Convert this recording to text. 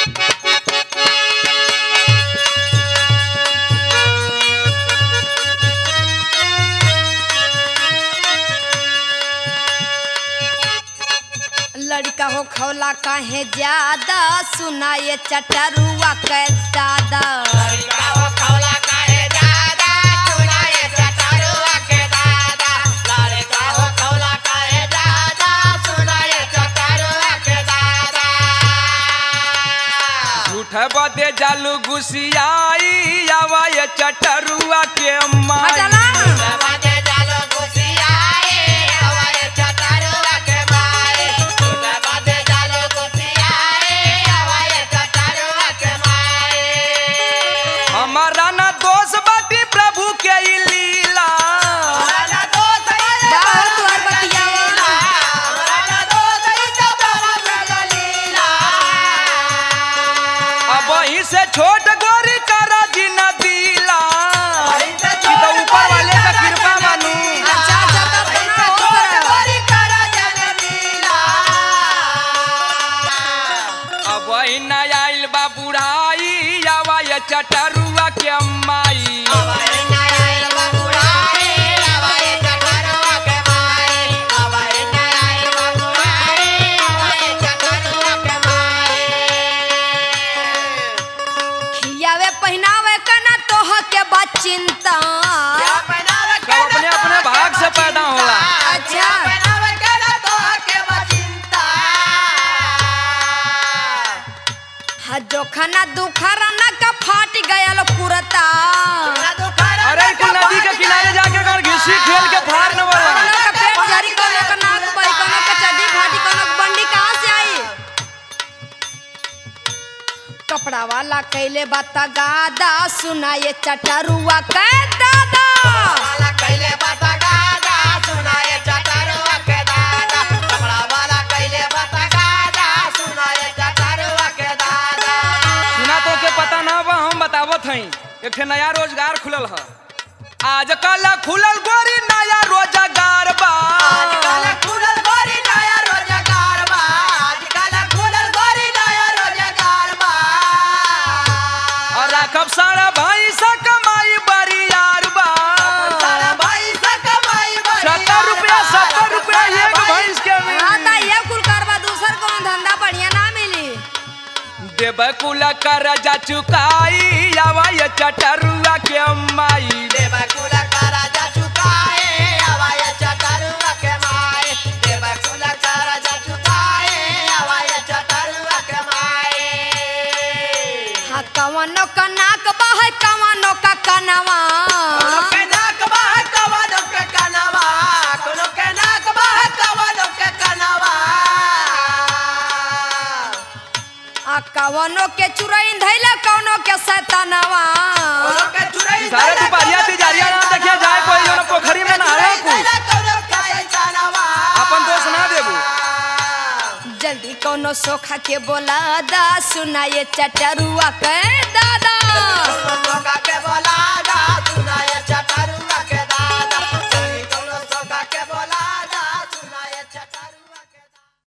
लड़का हो खौला काहे ज्यादा सुना ये चटरुआ के दादा झूठ बदे जालू घुसियाई आवा ये चटरुआ के माई हटला हमारा ना दोष बाटी प्रभु के ई लीला बाहर तुहार बतियावा अब वहीं से छोट गोरी करा जी न दिला ई तो ऊपर वाले का कृपा मानू अच्छा अच्छा तब तो ना हो सकला। अब वही न आइल बा बुढ़ाई आवा ये चटरुआ के माई खियावे पहनावे का ना तोह के बा चिंता सब अपने अपने भाग से पैदा होला अच्छा हा जोखना दुखरा ना का फाट गयल कुरता अरे कुल नदी के किनारे जाके कर घिसी खेल के फाड़ न वाला कोनो का पेट झरी कोनो का नाक बही कोनो का चड्डी फाटी कोनो का बंडी कहाँ से आई कपड़ा वाला कैले बाता गादा सुना ये चटरुआ के दादा सुना तो के पता ना बा हम बतावत हई एक ठे नया रोजगार खुलल ह आजकल खुलल गोरी नया रोजगार बा और राखब सारा भाई सा कमाई बरियार बा सत्तर रुपया सत्तर रुपया एक भैंस के हाँ मिली ता ये कुल करवा दूसर कौन धंधा बढ़िया ना मिली देव कुल कर जा चुकाई आवा ये चटरुआ के माई हाँ कवनो का नाक बह कवनो का कनवा आ कवनो के चुरैन धैले कवनो के सैतानवा सारे दुपहरिया तिजारिया ना देखिए जाए कोई जौन पोखरी में नहाए कुल अपन दोस्त ना देबू जल्दी कौनो सोखा के बोला दा सुना ये चटरुआ के दादा